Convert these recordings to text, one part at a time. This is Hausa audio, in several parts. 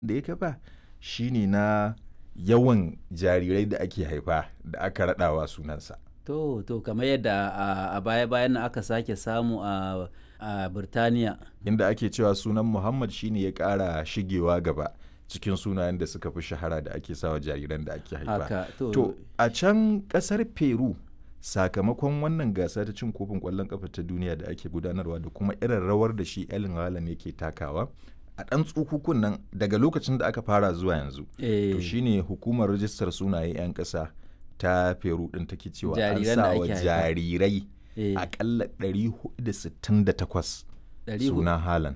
da ya kafa shine na yawan jarirai da ake haifa da aka raɗawa sunansa. To, to kamar yadda a, a baya-bayan nan aka sake samu a, a Birtaniya. Inda ake cewa sunan Muhammad shine ya ƙara shigewa gaba cikin sunayen da suka fi shahara da ake sawa jariran da ake haifa. Haka, to, To, a can ƙasar Peru sakamakon wannan gasa ta cin kofin ƙwallon ƙafa ta duniya da ake gudanarwa da kuma irin rawar da shi Erling Haaland yake takawa a ɗan tsukukun nan daga lokacin da aka fara zuwa yanzu. eh, To shine hukumar rajistar sunaye 'yan ƙasa ta Peru ɗin take cewa an Jariran da sa wa ake haifa. jarirai eh, akalla 468 ɗari hu- suna Haaland.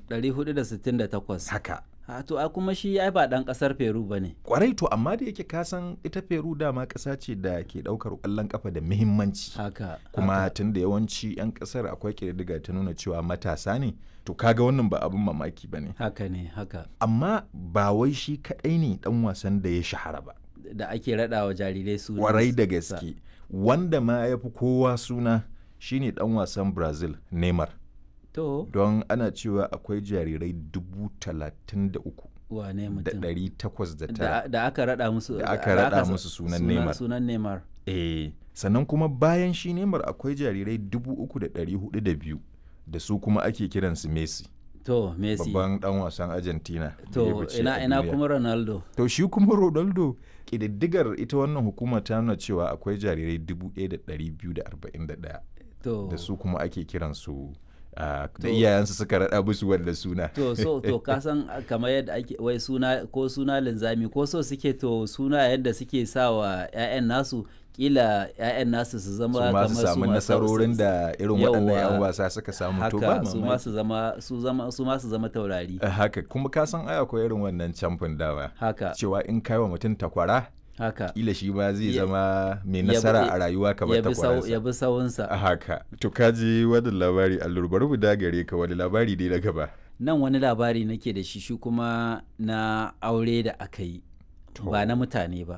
468. Haka. Ha, to, a kuma shi ai ba ɗan ƙasar Peru ba ne. Kwarai to amma da yake kasan ita Peru dama ƙasa ce da ke ɗaukar ƙwallon ƙafa da muhimmanci. Haka. Kuma haka. tun da yawanci 'yan ƙasar akwai ƙididdiga ta nuna cewa matasa ne, to kaga wannan ba abin mamaki ba ne. Haka ne, haka. Amma ba wai shi kaɗai ne ɗan wasan da ya shahara ba. Da ake raɗa wa jarirai su. Kwarai da gaske. Wanda ma ya fi kowa suna shine ɗan wasan Brazil, Neymar. To, Don ana cewa akwai jarirai dubu talatin da uku wane da mutum. ɗari takwas da tara. Da, da aka raɗa musu. Da aka raɗa sa- musu sunan Neymar. Sunan Neymar. Eh, sannan kuma bayan shi Neymar akwai jarirai dubu uku da ɗari hudu da biyu da su kuma ake kiransu Messi, To, Messi. babban ɗan wasan Argentina. da ya To, fice ina, a ina duniya. kuma Ronaldo. To shi kuma Ronaldo ƙididdigar ita wannan hukuma ta nuna cewa akwai jarirai dubu ɗaya da ɗari biyu da arba'in da ɗaya To, da su kuma ake kiransu ah, da To- iyayensu suka raɗa musu wanda suna. to so to ka san kamar yadda ake wai suna ko suna linzami ko so suke to suna yadda suke sa wa 'ya'yan nasu kila 'ya'yan nasu su zama su ma kamar su samu ma- nasarorin da irin waɗannan 'yan Yawwa. wasa suka samu to ba haka su ma mamaki. su zama su zama su ma su zama taurari Eh, haka kuma ka san ai akwai irin wannan camfin dawa haka cewa in kai wa mutum takwara haka kila shi ba zai Ya- zama mai ya bi- nasara a rayuwa kamar ya bi sau- ya takwararsa bi sawunsa a haka to kaji wani labari allur bari mu dagare ka wani labari dai na gaba nan wani labari nake da shi shi kuma na aure da aka yi To. ba na mutane ba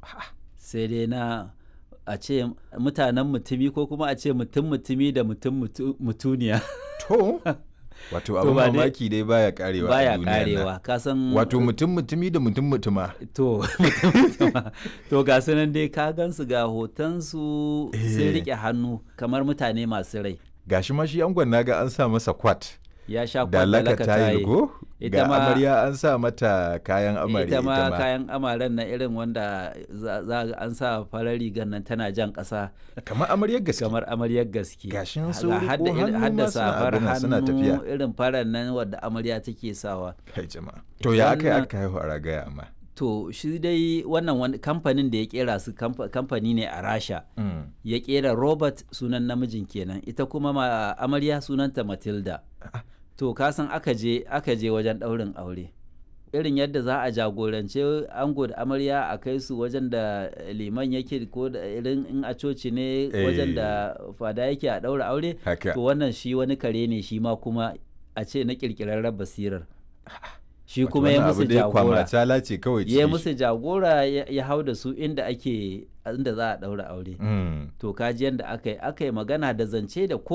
sai dai na a ce mutanen mutumi ko kuma a ce mutum mutumi da mutum mutu- mutuniya to wato To abin ba dai- mamaki dai baya karewa a baya duniyan nan. karewa ka san wato mutum mutumi da mutum mutuma to mutum mutuma to ga su nan dai ka gansu ga hotonsu sun Eh. rike hannu kamar mutane masu rai gashi ma shi angon naga an sa masa kwat ya sha da laka kwallaka tayil go Ita ga ma- amarya an sa mata kayan amarya ita ma kayan amaren na irin wanda za za ga an sa farar rigar nan tana jan ƙasa kamar amaryar gaske kamar amaryar gaske Gashin Ga sun riƙo hadda irin- hannu hadda ma suna safar abin nan, suna hannu tafiya. irin farar nan wadda amarya take sawa kai jama'a to ya aka yi Wannan- aka haihu a ragaya amma to shi dai wannan wani kamfanin da ya kera su kamfa- kamfani ne a rasha Mm. ya kera robert sunan namijin kenan ita kuma ma amarya sunanta matilda Ah. to kasan aka je aka je wajen ɗaurin aure irin yadda za a jagorance ango da amarya a kai su wajen da liman yake ko da irin in a coci ne wajen da fada yake a ɗaura aure haka to wannan shi wani kare ne shi ma kuma a ce na ƙirƙirarren basirar shi Wato kuma ya wannan musu abu dai jagora kwamatala ce kawai ya cikin shi. musu jagora ya ya hau da su inda ake inda za a ɗaura aure Mm. to kaji yadda aka yi aka yi magana da zance da ko